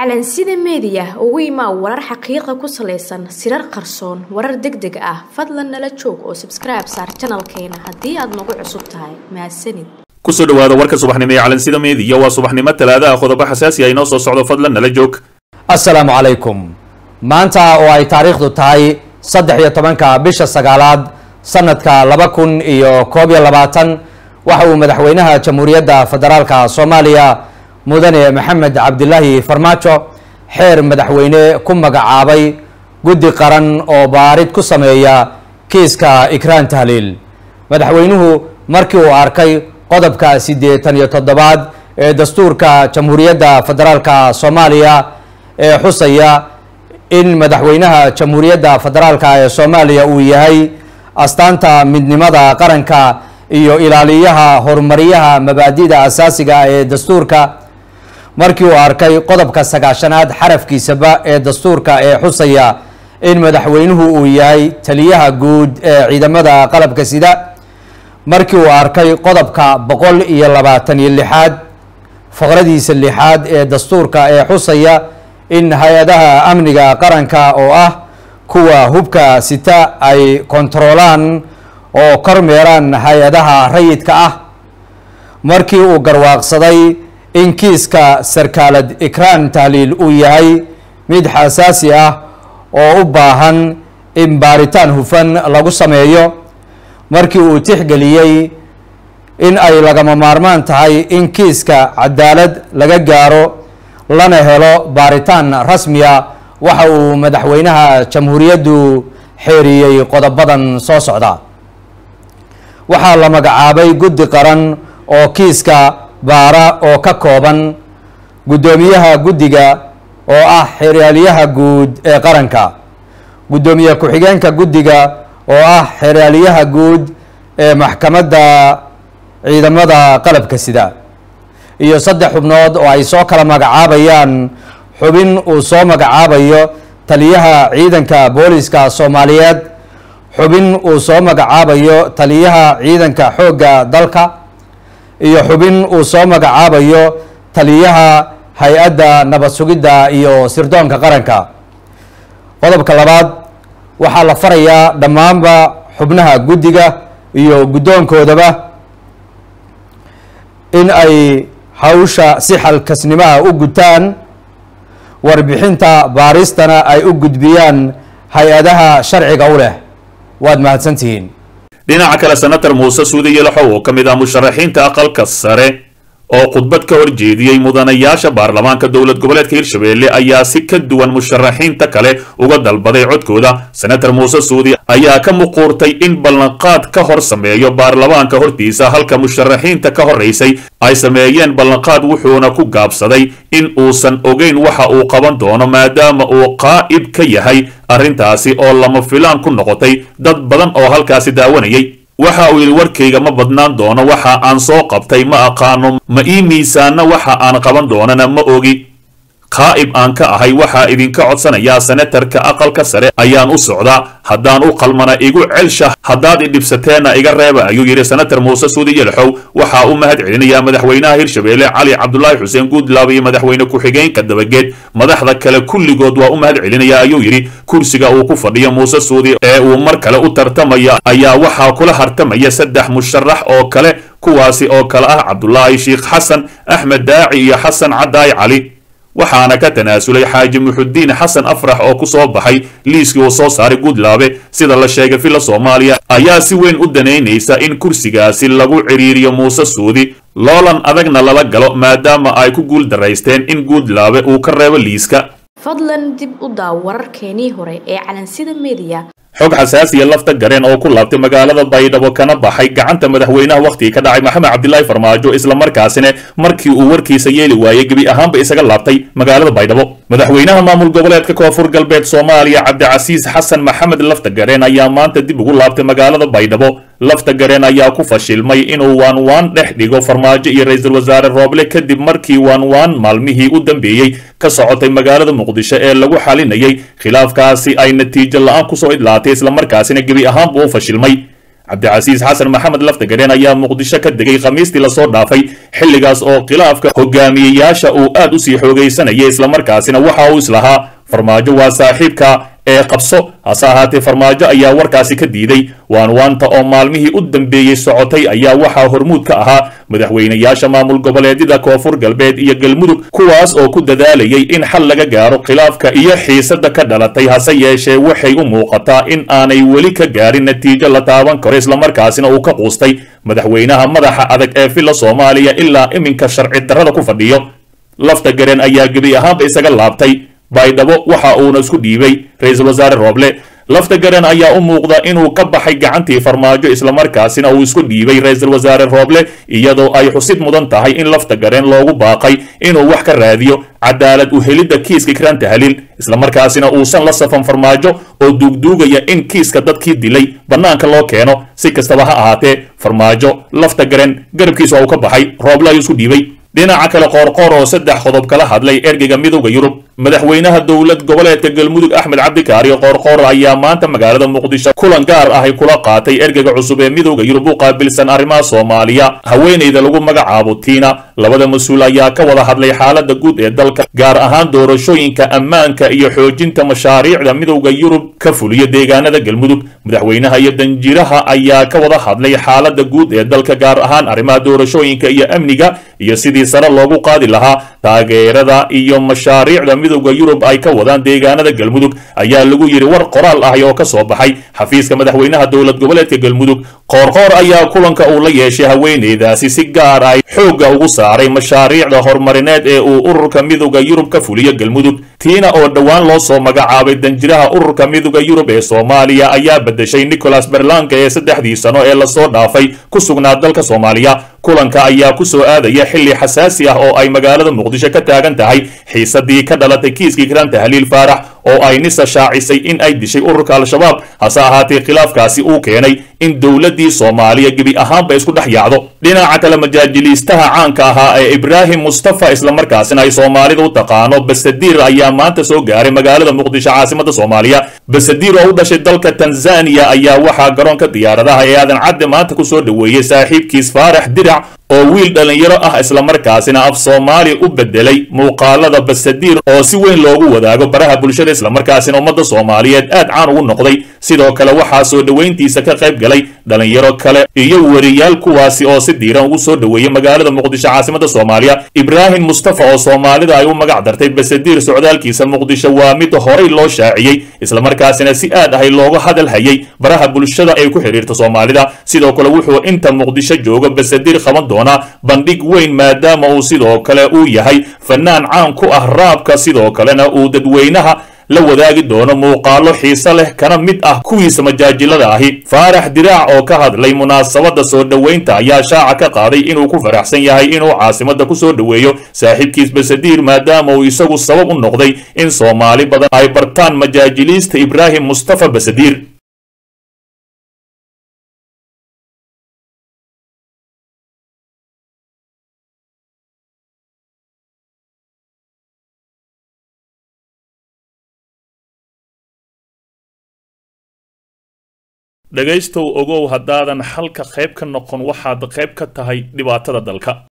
calansida meediya ugu imaa warar xaqiiqa ku salaysan sirar qarsoon warar deg deg ah fadlan nala joog oo sabskribe saar janalkeena haddii aad nagu cusub tahay mahadsanid kusoo dhawaada warka subaxnimo ee calansida meediya waa subaxnimo talaadaha qodobo xasaasi ah inoo soo socdo fadlan nala joog assalaamu calaykum maanta oo ay taariikhdu tahay saddex iyo tobanka bisha sagaalaad sanadka laba kun iyo koob iyo labaatan waxa uu madaxweynaha jamhuuriyadda federaalka soomaaliya mudane maxamed cabdilaahi farmaajo xeer madaxweyne ku magacaabay guddi qaran oo baarid ku sameeya kiiska ikraan tahliil madaxweynuhu markii uu arkay qodobka siddeetan iyo toddobaad ee dastuurka jamhuuriyadda federaalka soomaaliya ee xusaya in madaxweynaha jamhuuriyadda federaalka ee soomaaliya uu yahay astaanta midnimada qaranka iyo ilaaliyaha horumaryaha mabaadida asaasiga ee dastuurka markii uu arkay qodobka sagaashanaad xarafkiisaba ee dastuurka ee xusaya in madaxweynuhu uu yahay taliyaha guud ee ciidamada qalabka sida markii uu arkay qodobka boqol iyo labaatan iyo lixaad faqradiisa lixaad ee dastuurka ee xusaya in hay-adaha amniga qaranka oo ah kuwa hubka sita ay kontaroolaan oo kormeeraan hay-adaha rayidka ah markii uu garwaaqsaday in kiiska sarkaalad ikraan tahliil uu yahay mid xasaasi ah oo u baahan in baaritaan hufan lagu sameeyo markii uu tixgeliyey in ay lagama maarmaan tahay in kiiska cadaalad laga gaaro lana helo baaritaan rasmiya waxa uu madaxweynaha jamhuuriyaddu xeeriyey qodobadan soo socda waxaa la magacaabay guddi qaran oo kiiska baara oo ka kooban guddoomiyaha guddiga oo ah xeraalyaha guud ee qaranka guddoomiye ku-xigeenka guddiga oo ah xeraalyaha guud ee maxkamadda ciidamada qalabka sida iyo saddex xubnood oo ay soo kala magacaabayaan xubin uu soo magacaabayo taliyaha ciidanka booliska soomaaliyeed xubin uu soo magacaabayo taliyaha ciidanka xoogga dalka iyo xubin uu soo magacaabayo taliyaha hay-adda nabad sugidda iyo sirdoonka qaranka qodobka labaad waxaa la farayaa dhammaanba xubnaha guddiga iyo guddoonkoodaba in ay hawsha si xalkasnimaha u gutaan warbixinta baaristana ay u gudbiyaan hay-adaha sharciga u leh waad mahadsantihiin dhinaca kale senator muuse suudi yelaxow oo ka mid ah musharaxiinta aqalka sare oo khudbad ka horjeediyey mudanayaasha baarlamaanka dowlad goboleedka hirshabelle ayaa si ka duwan musharaxiinta kale uga dalbaday codkooda senator muuse suudi ayaa ka muquurtay in ballanqaad ka hor sameeyo baarlamaanka hortiisa halka musharaxiinta ka horeysay ay sameeyeen ballanqaad wuxuuna ku gaabsaday in uusan ogeyn waxa uu qaban doono maadaama uu qaa'ib ka yahay arrintaasi oo lama filaan ku noqotay dad badan oo halkaasi daawanayay waxa uu yidhi warkayga ma badnaan doono waxa aan soo qabtay ma aqaano ma ii miisaanna waxa aan qaban doonana ma ogi qaa'ib aan ka ahay waxaa idinka codsanayaa senatarka aqalka sare ayaan u socdaa haddaan u qalmana igu celsha haddaad idhibsateenna iga reeba ayuu yidhi senator muuse suudi yelxow waxaa u mahad celinayaa madaxweynaha hirshabelle cali cabdulaahi xuseen guudlaab iyo madaxweyne ku-xigeenka dabageed madaxda kale kulligood waa u mahad celinaya ayuu yidhi kursiga uu ku fadhiyo muuse suudi ee uu mar kale u tartamaya ayaa waxaa kula hartamaya saddex musharax oo kale kuwaasi oo kale ah cabdulaahi sheikh xasan axmed daaci iyo xasan cadaayi cali waxaana ka tanaasulay xaaji muxudiin xasan afrax oo ku soo baxay liiskii uu soo saaray guudlaabe sida la sheegay villa soomaaliya ayaa si weyn u danaynaysa in kursigaasi lagu cidhiiriyo muuse suudi loolan adagna lala galo maadaama ay ku guul daraysteen in guudlaabe uu ka reebo liiska fadlan dib u daaw wararkeenii hore ee calansida meediya xog xasaasiya lafta gareen oo ku laabtay magaalada baydhabo kana baxay gacanta madaxweynaha wakhtigii ka dhacay maxamed cabdilaahi farmaajo islamarkaasina markii uu warkiisa yeeli waayey gebi ahaanba isaga laabtay magaalada baydhabo madaxweynaha maamul goboleedka koonfur galbeed soomaaliya cabdicasiis xasan maxamed lafta gareen ayaa maanta dib ugu laabtay magaalada baydhabo lafta gareen ayaa ku fashilmay inuu waanwaan dhex dhigo farmaajo iyo ra-iisul wasaare rooble kadib markii waanwaan maalmihii u dambeeyey ka socotay magaalada muqdisho ee lagu xalinayay khilaafkaasi ay natiijo la-aan kusoo idlaatay islamarkaasina gebi ahaanba u fashilmay cabdicasiis xasan maxamed laftagareen ayaa muqdisho ka degay khamiistii lasoo dhaafay xilligaas oo khilaafka hogaamiyeyaasha uu aad usii xoogaysanayay islamarkaasina waxa uu islahaa farmaajo waa saaxiibka ee qabso hase ahaatee farmaajo ayaa warkaasi ka diiday waanwaanta oo maalmihii u dambeeyey socotay ayaa waxaa hormuud ka ahaa madaxweynayaasha maamul goboleedyada koonfur galbeed iyo galmudug kuwaas oo ku dadaalayay in xal laga gaaro khilaafka iyo xiisada ka dhalatay hase yeeshee waxay u muuqataa in aanay weli ka gaarin natiijo la taaban karo islamarkaasina uu ka quustay madaxweynaha madaxa adag ee filla soomaaliya ilaa iminka sharci darrada ku fadhiyo lafta garen ayaa gebi ahaanba isaga laabtay baydhabo waxa uuna isku dhiibay ra-iisul wasaare rooble lafta garan ayaa u muuqda inuu ka baxay gacantii farmaajo islamarkaasina uu isku dhiibay ra-iisul wasaare rooble iyadoo ay xusid mudan tahay in lafta gareen loogu baaqay inuu wax ka raadiyo cadaalad u helidda kiiska kiranta halil islamarkaasina uusan la safan farmaajo oo duugduugaya in kiiska dadkii dilay bannaanka loo keeno si kastaba ha ahaatee farmaajo lafta garen garabkiisa waa uu ka baxay rooble ayuu isku dhiibay dhinaca kale qoorqoor oo saddex qodob kala hadlay ergeyga midowda yurub madaxweynaha dowlad goboleedka galmudug axmed cabdikaariyo qoorqoor ayaa maanta magaalada muqdisho kulan gaar ahy kula qaatay ergeyga cusub ee midowda yurub u qaabilsan arrimaha soomaaliya haweeneyda lagu magacaabo tiina labada mas-uul ayaa ka wada hadlay xaalada guud ee dalka gaar ahaan doorashooyinka ammaanka iyo xoojinta mashaariicda midowda yurub ka fuliya deegaanada galmudug madaxweynaha iyo danjiraha ayaa ka wada hadlay xaalada guud ee dalka gaar ahaan arrimaha doorashooyinka iyo amniga iyo sidii sare loogu qaadi lahaa taageerada iyo mashaariicda midowda yurub ay ka wadaan deegaanada galmudug ayaa lagu yidhi war qoraal ahy oo ka soo baxay xafiiska madaxweynaha dowlad goboleedka galmudug qoorqoor ayaa kulanka uu la yeeshay haweeneydaasi si gaar ay xoogga ugu saaray mashaariicda horumarineed ee uu ururka midowda yurub ka fuliyo galmudug tiina oo dhowaan loo soo magacaabay danjiraha ururka midowda yurub ee soomaaliya ayaa bedeshay nicholas berlanka ee saddexdii sano ee lasoo dhaafay ku sugnaa dalka soomaaliya kulanka ayaa ku soo aadaya xilli xasaasi ah oo ay magaalada muqdisho ka taagan tahay xiisadii ka dhalatay kiiskii kiranta haliil faarax oo ay nisa shaacisay in ay dishay ururka al-shabaab hase ahaatee khilaafkaasi uu keenay in dowladdii soomaaliya gebi ahaanba isku dhex yaacdo dhinaca kale majaajiliistaha caanka ahaa ee ibraahim mustafa islamarkaasina ay soomaalida u taqaano basadiir ayaa maanta soo gaaray magaalada muqdisho caasimada soomaaliya basadiir oo u dhashay dalka tanzaniya ayaa waxaa garoonka diyaaradaha ee aadan cadde maanta ku soo dhoweeyey saaxiibkiis faarax dirac oo wiil dhallinyaro ah islamarkaasina af soomaali u bedelay muuqaalada basadiir oo si weyn loogu wadaago baraha bulshada islamarkaasina ummadda soomaaliyeed aad caan ugu noqday sidoo kale waxaa soo dhoweyntiisa ka qayb galay dhallinyaro kale iyo weriyaal kuwaasi oo si diiran ugu soo dhoweeyey magaalada muqdisho caasimada soomaaliya ibraahim mustafa oo soomaalida ay u magac dartay basadiir socdaalkiisa muqdisho waa mid horay loo shaaciyey islamarkaasina si aad ahay looga hadal hayay baraha bulshada ay ku xidhiirta soomaalida sidoo kale wuxuu inta muqdisho jooga basadiir qaban doonaa bandhig weyn maadaama uu sidoo kale uu yahay fanaan caan ku ah raabka sidoo kalena uu dadweynaha la wadaagi doono muuqaalo xiise leh kana mid ah kuwiisa majaajilada ahi faarax diraac oo ka hadlay munaasabadda soo dhoweynta ayaa shaaca ka qaaday inuu ku faraxsan yahay inuu caasimada ku soo dhoweeyo saaxiibkiis basadiir maadaama uu isagu sabab u noqday in soomaali badan ay bartaan majaajiliista ibraahim mustafa basadiir dhegaystow ogow haddaadan xalka qayb ka noqon waxaad qayb ka tahay dhibaatada dalka